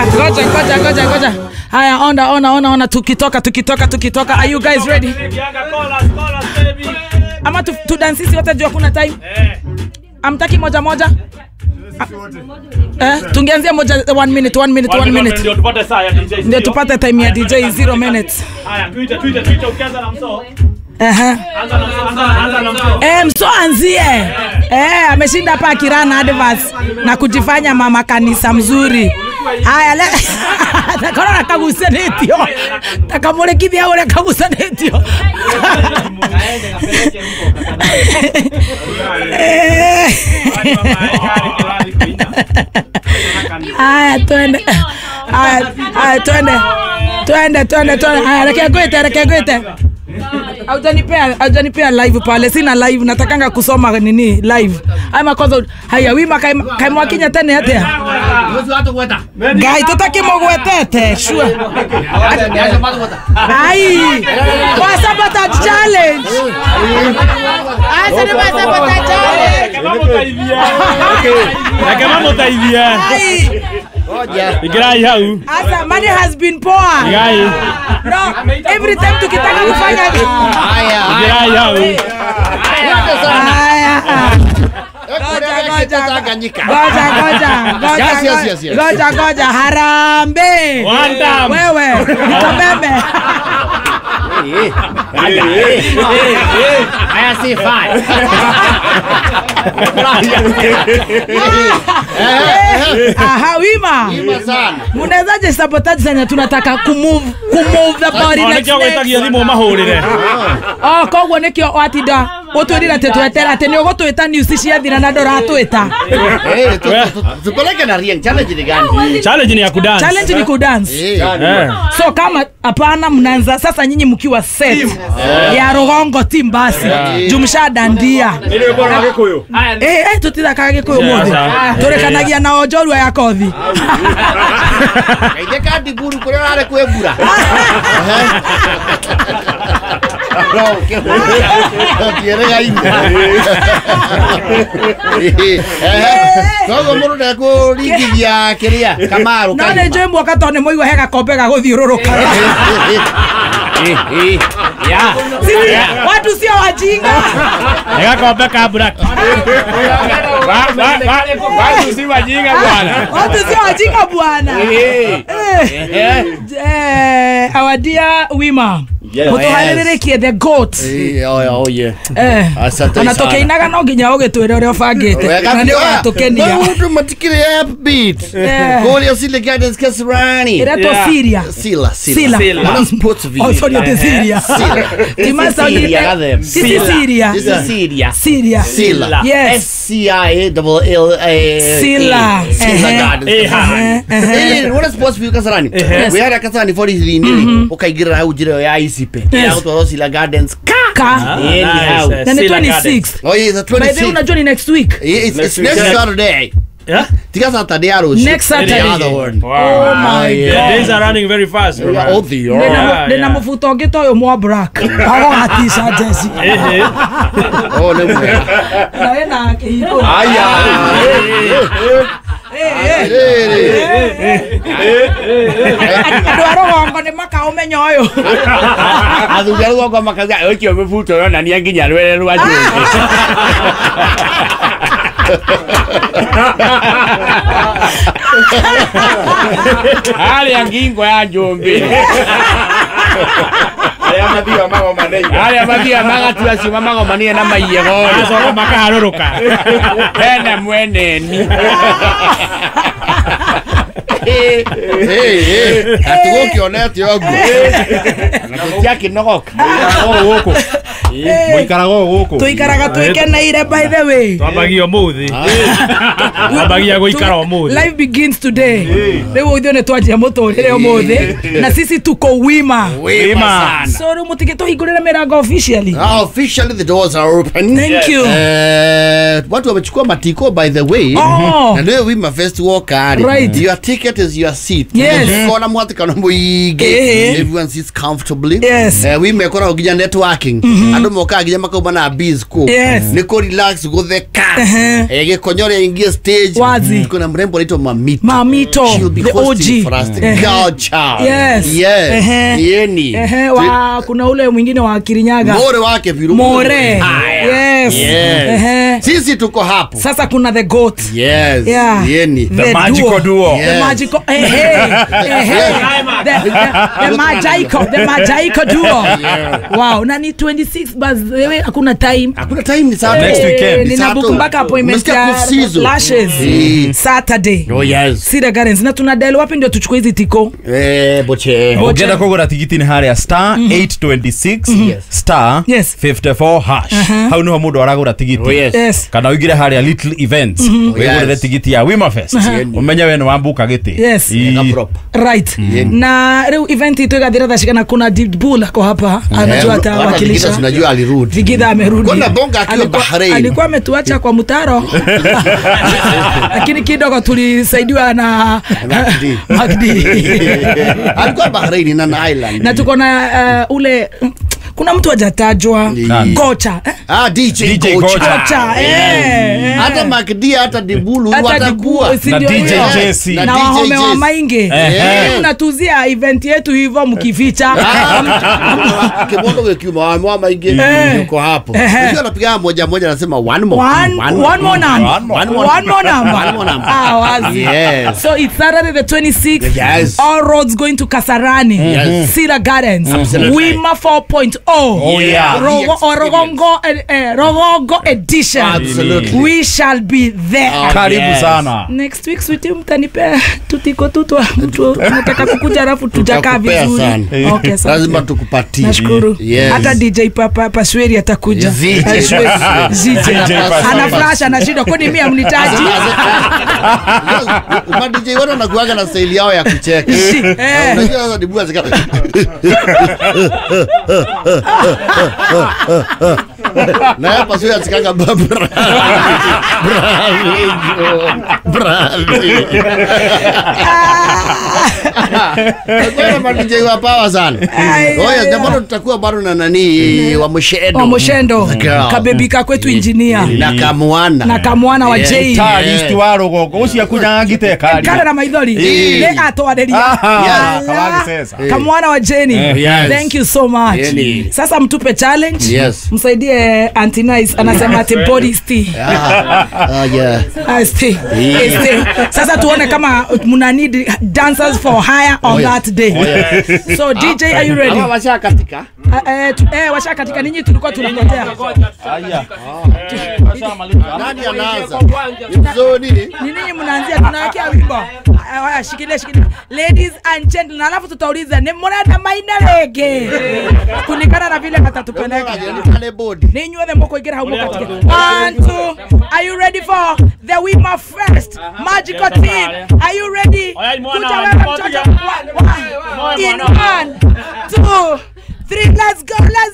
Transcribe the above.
ngoja ngoja ngoja ngoja ngoja haya ona ona ona ona tukitoka tukitoka tukitoka are you guys ready ama tu, tu dance sisi wote juu hakuna time amtaki moja moja eh, tungeanzia moja one minute one minute one minute Ndio tupate saa ya DJ. ndio tupate time ya dj zero minutes Haya, tuite tuite tuite ukianza na msoo. Ehe. Anza na msoo, anza anza na msoo. Eh, mso anzie eh, ameshinda hapa akirana advance na kujifanya mama kanisa mzuri haya le takona nakagucanĩtio takamũrĩkithia ũrĩa kagucanĩtio Eh. haya twende haya haya twende twende twende twende haya reke ngwĩte reke ngwĩte aujanipea aujanipea live pale sina live natakanga kusoma nini live ama kwanza haya wima kaimwakinya tene atia ngai tutakimugwetete sure ai wasabotage challenge asa ni wasabotage challenge Kama mutaithia. Na kama mutaithia. ai Igirai hau. asa money has been poor Igai. no every time tukitaka kufanya Igirai hau. haya Ngoja, ngoja, ngoja, Yes, yes, ngoja, yes, yes. ngoja, ngoja, harambe One time. wewe nitabebe Haya si fine. aha wima Ima sana. munawezaje sabotage zenye tunataka kumove kumove the body next Nikio gwetagia next thimũ mahũrĩre. oh koguo nikio watinda utwirira ati twetera ati ni ugutwita news ciathira na nduratwita Eh, tu- tu- tu- Tupeleke na Rieng, challenge ni gani? Challenge ni ya kudance. challenge ni kudance Eh, Eh. so kama hapana mnaanza sasa nyinyi mkiwa set ya rugongo team basi jumshadandia Eh, eh, tutithakaga gä kå yå må Sasa. tå rä kanagia na onjorua ya kothi kaithä ka ndiburu kå rä a å rarä kwä mbura tiäregaine koguo må ndå ndekå ringithia kä rä a kamarå no nä njå muoka tondå nä moigua he gakombe ga gå thiå rå rå ka watu sio wajinga Gakombe ka black. Wa- wa- wa- Watu si wajinga bwana. watu sio wajinga bwana Eh. Eh, our dear wima må tå harä rä rä kie the goat oye Asante ona sana. tå kä inaga no nginya å gä twä ra å rä a å bangä te na nä å gatå kenia maundu matikire upbeat Eh. kuria sile gardens kasarani ä Yeah. siria sila Sila. sila Wana sports video Oh, sorry, ati Syria. Sila. Tima sound Syria, ile- Gadhem. Sisi Sila. Syria. This is Syria Syria. Sila Yes. S C I A double L A Sila. Sila Ehe. Gardens Eha. Kasarani. Eh, wana sports view kasarani Yes. wihara kasarani 43 nini ukaingirira hau njira ya isipe ya gutwarwo Sila Gardens ka Ka. Eh, ni hau. Nice. Na ni Sila 26th. oh yeah it's By the way, 26 unajua ni next week. Yeah, it's, it's week. next Saturday Yeah? tiga Saturday ya rũciũ Next Saturday. The other one Wow. Oh my The God. days are running very fast. bro. Yeah, oh, they are. Yeah, ndä na yeah. må buto å ngä ta å yå mwa black ago gatica jeci Ehe. Oh, nĩ mwega. na wä na kä hingå Aya. andå a rå gongo nä maka å menya å yå athuri a rũgongo makauga ũcio mũbuto yonania nginya rwere rwa njũĩ harĩa ngingo ya njũmbĩ harĩa mathiaga magatua ciuma magomanire na maiyego Macoka makaharũrũka. hena mweneni atũgũkĩonete ũguo na tũtiakĩnogoka gũkũ mũikaraga o gũkũ tå ikaraga twä keneire by the way twambagia ũmũthĩ twambagia gũikara ũmũthĩ life begins today rä u ithuä nä twanjia må tå rä re å må thä na sisi tuko wima wĩma sana so rä u må tigä tå hingå rä re mä rango officially Ah, officially the doors are open thank you Eh, watu wamechukua matiko by the way Oh. na ndio wima fest walk Right. your ticket get is your seat Yes. kona mwatikano muingi Eh. everyone sits comfortably Yes. eh, wimekora nginya networking andu mokaga nginya makauma na biz ku Yes. ni ku relax gutheka eh, gikonyoria ingie stage Wazi. kuna mrembo anaitwa mamito Mamito, She'll be the hosting OG. for us. The Eh. girl child. Yes. Yes. Ehe. Yeni. Ehe, wa, kuna ule mwingine wa Kirinyaga More wake viru. More. Haya. Yes. Yes. Ehe. Sisi tuko hapo. sasa kuna the goat Yes. Yeah. Yeni. The magical duo. The Yes. magical eh, hey, eh, hey. The, the, the magical the magical duo wow na ni 26 bas wewe hakuna time Hakuna time ni saa Next tu. weekend. Ni saa nina tu. book mpaka appointment Umesikia ya kusizo? lashes Eh. saturday Oh yes. Cedar Gardens na tuna del wapi ndio tuchukue hizi tiko Eh, boche. Bo- ukienda kugura tigiti nä harä a star 826 star Yes. 54 hash hau niho må ndå aragå tigiti Oh yes. yes kana uingire harä a little events wigå Yes. tigiti ya wimafest umenye we nä wambuka gä tä Yes. Ega prop. right na riu event itu igathira thacikana kuna dibul ako hapa anajua Eh, hata atawakilisha Vigitha tunajua alirudi. vigidha amerudi Kuna bonga akiwa Alikuwa- Bahrain. alikuwa ametuacha kwa mtaro lakini kidogo tulisaidiwa na Magdi. Magdi. Alikuwa Bahrain na na Island. na tuko na uh, ule kuna mtu ajatajwa Nani? kocha eh? Ah, DJ, DJ Kocha. Kocha. kocha eh, eh. Hata Makdi hata Dibulu Hata watakuwa. Dibu- si Na ndio DJ hiyo? Jesse. Na na DJ wahome wa Jesse. mainge Eh. Eh, mnatuzia event yetu hivyo mkificha Kimondo wekiuma wa mwa maingi Eh. yuko hapo. Eh. Unajua anapiga moja moja anasema one more. One, one more number. One more. One more, one more number. One more number. Ah, wazi. Yes. So it's Saturday the 26th. Yes. All roads going to Kasarani. Yes. Cedar Gardens. Absolutely. Wima 4.0. Oh, yeah. Rogo, The or Rogongo, eh, eh, Rogongo edition. Absolutely. We shall be there. Ah. karibu Yes. sana Next week switi mtanipea tutiko tutwa mtu anataka kukuja alafu tujakaa Tutakupea vizuri. sana. Okay, asante. Lazima tukupatie. Nashukuru. Yes. Hata DJ Papa Pasweri atakuja. ZJ. Eh, Shweri. ZJ. DJ Pasweri. Ana flash anashinda kwani mimi amnitaji. Ma DJ wote wanakuaga na staili yao ya kucheka. Eh. Unajua sasa Dibu azika. Na hapa sio asikanga babra. Bravo. Kwa ma DJ wa power sana. Ai, Oh yes, ai, na bado tutakuwa bado na nani wa Mshedo. wa Moshendo Girl. kabebika kwetu injinia na kamwana. na kamwana wa Yeah. Jay taristi wa rå gongo å cio akunyangite kari kara na maithori Eh. nä atwareria Aha, kawagisesa. kamwana wa jeni yes. thank you so much Jeni. sasa mtupe challenge Yes. msaidie antinice anasema ati body stay Ah, ah, yeah. Ah, stay. Eh, stay. sasa tuone kama mna need dancers for hire on Oh, yes. that day so dj are you ready Ama washa katika. Ah, eh, tu- eh, washa katika ninyi tulikuwa tunangojea Nani anaanza? So nini? ni ninyi mnaanzia tunawekea wimbo Ah, haya shikilia shikilia ladies and gentlemen alafu tutauliza ni murenda maina rege kulingana na vile atatupeleka Pale bodi. ni inyuothe mukuingira hau mukatike one two are you ready for the wima first magical team are you ready Oya, mwana, kuja mwana, wewe mwana, mtoto mwana. One, one. in mwana. one two three let's go let's